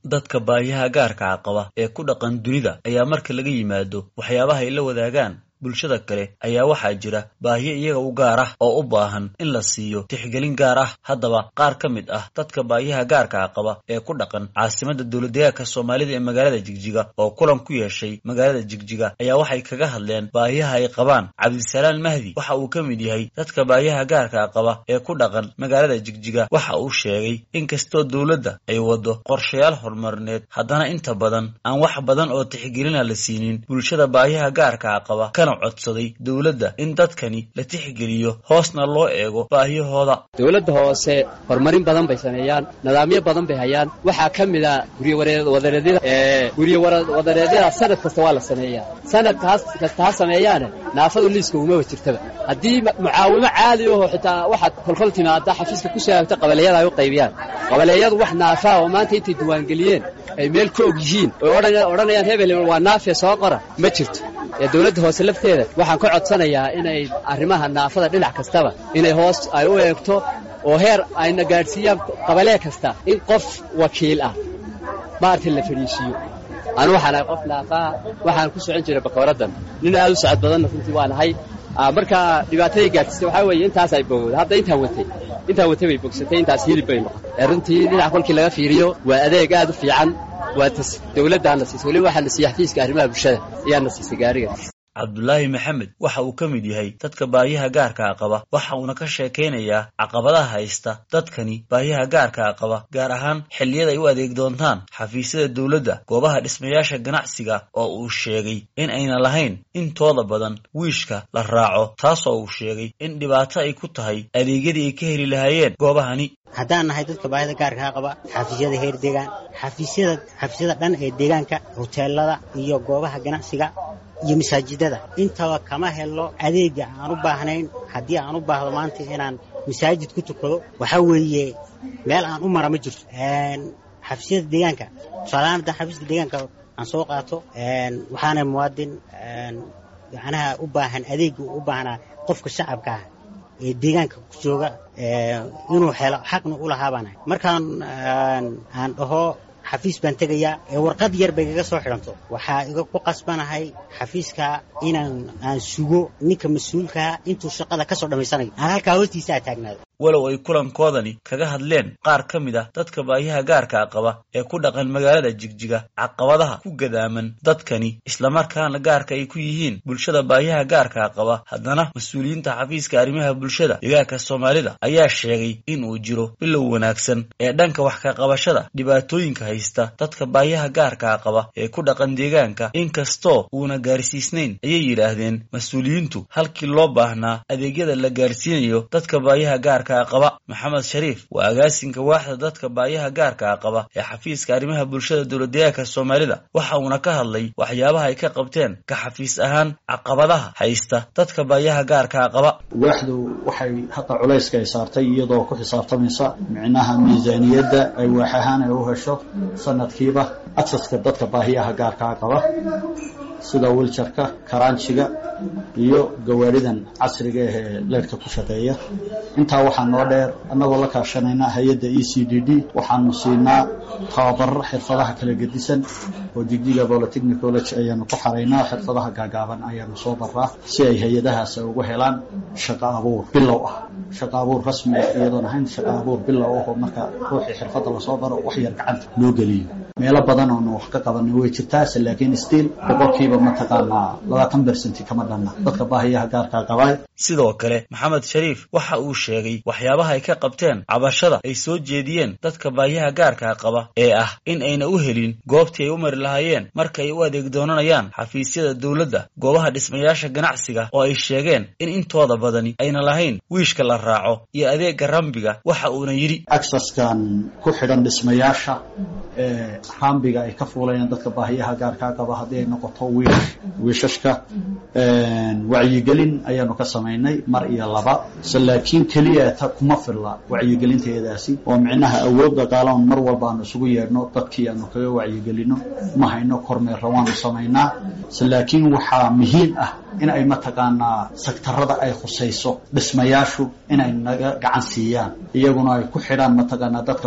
dadka baahiyaha gaarka qaba ee ku dhaqan dunida ayaa marka laga yimaado waxyaabaha ay la wadaagaan bulshada kale ayaa waxaa jira baahiyo iyaga u gaar ah oo u baahan in la siiyo tixgelin gaar ah haddaba qaar ka mid ah dadka baahiyaha gaarkaa qaba ee ku dhaqan caasimadda dowladdeegaanka soomaalida ee magaalada jigjiga oo kulan ku yeeshay magaalada jigjiga ayaa waxay kaga hadleen baahiyaha ay qabaan cabdisalaan mahdi waxa uu ka mid yahay dadka baahiyaha gaarkaa qaba ee ku dhaqan magaalada jigjiga waxa uu sheegay in kastoo dowladda ay waddo qorshayaal horumarineed haddana inta badan aan wax badan oo tixgelina la siinin bulshada baahiyaha gaarkaa qaba codsaday dowladda in dadkani la tixgeliyo hoosna loo eego baahiyahooda dowladda hoose horumarin badan bay sameeyaan nidaamyo badan bay hayaan waxaa ka mid a guryawadareedyada guryawadareedyada sanad kasta waa la sameeyaa sanadkaas kasta ha sameeyaane naafadu liiska umaba jirtaba haddii mucaawimo caadi aho xitaa waxaad kolkol timaada xafiiska ku soo aagta qabaleyada ay u qaybiyaan qabaleeyadu wax naafaa oo maanta intay diiwaangeliyeen ay meel ka og yihiin oy odhanayaan hebel waa naafiya soo qora ma jirto ee dowladda hoose lafteeda waxaan ka codsanayaa inay arrimaha naafada dhinac kastaba inay hoos ay u eegto oo heer ayna gaadhsiiyaan qabalee kasta in qof wakiil ah maaragtay la fadhiisiiyo anu waxaan ahay qof naafaa waxaan ku socon jiray bakooraddan nin aad u socod badanna runtii waan ahay marka dhibaatadii gaadhsiisay waxaa weeye intaas ay bogowda hadda intaan watay intaan watay bay bogsatay intaas hilib bay noqotay runtii dhinac kolkii laga fiiriyo waa adeeg aad u fiican waa tas dowladdaana siisay weliba waxaa na siiyey xafiiska arrimaha bulshada ayaana siisay gaariga cabdulaahi maxamed waxa uu ka mid yahay dadka baahiyaha gaarkaa qaba waxa uuna ka sheekaynayaa caqabadaha haysta dadkani baahiyaha gaarkaa qaba gaar ahaan xilliyada ay u adeeg doontaan xafiisyada dowladda goobaha dhismayaasha ganacsiga oo uu sheegay in ayna lahayn intooda badan wiishka la raaco taasoo uu sheegay in dhibaato ay ku tahay adeegyadii ay ka heli lahaayeen goobahani haddaan nahay dadka baahida gaarkaa qaba xafiisyada heer deegaan xafiisyada xafiisyada dhan ee deegaanka hoteelada iyo goobaha ganacsiga iyo masaajidada intaba kama helo adeega aan u baahnayn haddii aan u baahdo maanta inaan masaajid ku tukado waxaa weeye meel aan u mara ma jirto xafiisyada deegaanka tusaalahaan haddaan xafiiska deegaanka aan soo qaato waxaana muwaadin macnaha u baahan adeega u baahnaa qofka shacabka ah ee deegaanka ku jooga inuu helo xaqna u lahaabana markaan aan dhaho xafiis baan tegayaa ee warqad yar bay kaga soo xidhanto waxaa iga ku qasbanahay xafiiska inaan aan sugo ninka mas-uulkaa intuu shaqada ka soo dhammaysanayo aan halkaa hoostiisa aa taagnaado walow ay kulankoodani kaga hadleen qaar ka mid ah dadka baahiyaha gaarkaa qaba ee ku dhaqan magaalada jigjiga caqabadaha ku gadaaman dadkani islamarkaana gaarka ay ku yihiin bulshada baahiyaha gaarkaa qaba haddana mas-uuliyiinta xafiiska arrimaha bulshada deegaanka soomaalida ayaa sheegay in uu jiro bilow wanaagsan ee dhanka wax ka qabashada dhibaatooyinka haysta dadka baahiyaha gaarkaa qaba ee ku dhaqan deegaanka inkastoo uuna gaarsiisnayn ayay yidhaahdeen mas-uuliyiintu halkii loo baahnaa adeegyada la gaarsiinayo dadka baahiyaha gaarka qaba maxamed shariif waa agaasinka waaxda dadka baayaha gaarkaa qaba ee xafiiska arrimaha bulshada dowladdeegaanka soomaalida waxa uuna ka hadlay waxyaabaha ay ka qabteen ka xafiis ahaan caqabadaha haysta dadka baayaha gaarkaa qaba waaxdu waxay hadda culayska ay saartay iyadoo ku xisaabtamaysa micnaha miisaaniyadda ay waax ahaan ay u hesho sanadkiiba aksaska dadka baahiyaha gaarkaa qaba sida wiljarka karaanjiga iyo gawaaridan casriga ahee leerhka ku shaqeeya intaa waxaa noo dheer annagoo la kaashanayna hay-adda e c d d waxaanu siinaa tababarro xirfadaha kala gedisan oo jigjiga bolitechnic college ayaanu ku xaraynaa xirfadaha gaagaaban ayaanu soo baraa si ay hay-adahaas ugu helaan shaqo abuur bilow ah shaqo abuur rasmi ah iyadoon ahayn shaqo abuur bilow ah oo marka ruuxii xirfadda lasoo baro wax yar gacanta loo geliyo meelo badan oonu wax ka qabanay way jirtaase laakiin stiil boqolkiiba mataqaanaa labaatan bersenti kama dhanna dadka baahiyaha gaarkaa qabaay sidoo kale maxamed shariif waxa uu sheegay waxyaabaha ay ka qabteen cabashada ay soo jeediyeen dadka baahiyaha gaarkaa qaba ee ah in ayna u helin goobtii ay u mari lahaayeen marka ay u adeeg doonanayaan xafiisyada dowladda goobaha dhismayaasha ganacsiga oo ay sheegeen in intooda badani ayna lahayn wiishka la raaco iyo adeegga rambiga waxa uuna yidhi agsaskan ku xidhan dhismayaasha ee rambiga ay ka fuulayaan dadka baahiyaha gaarkaa qaba haddii ay noqoto wiish wiishashka wacyigelin ayaanu ka samaynay mar iyo laba se laakiin keliya ta kuma filla wacyigelinteedaasi oo micnaha awood dhaqaalaon mar walba aanu isugu yeedhno dadkii aanu kaga wacyigelino ma hayno kormeerra waanu samaynaa se laakiin waxaa muhiim ah in ay mataqaanaa sektarada ay khusayso dhismayaashu inay naga gacan siiyaan iyaguna ay ku xidhaan mataqaanaa dadka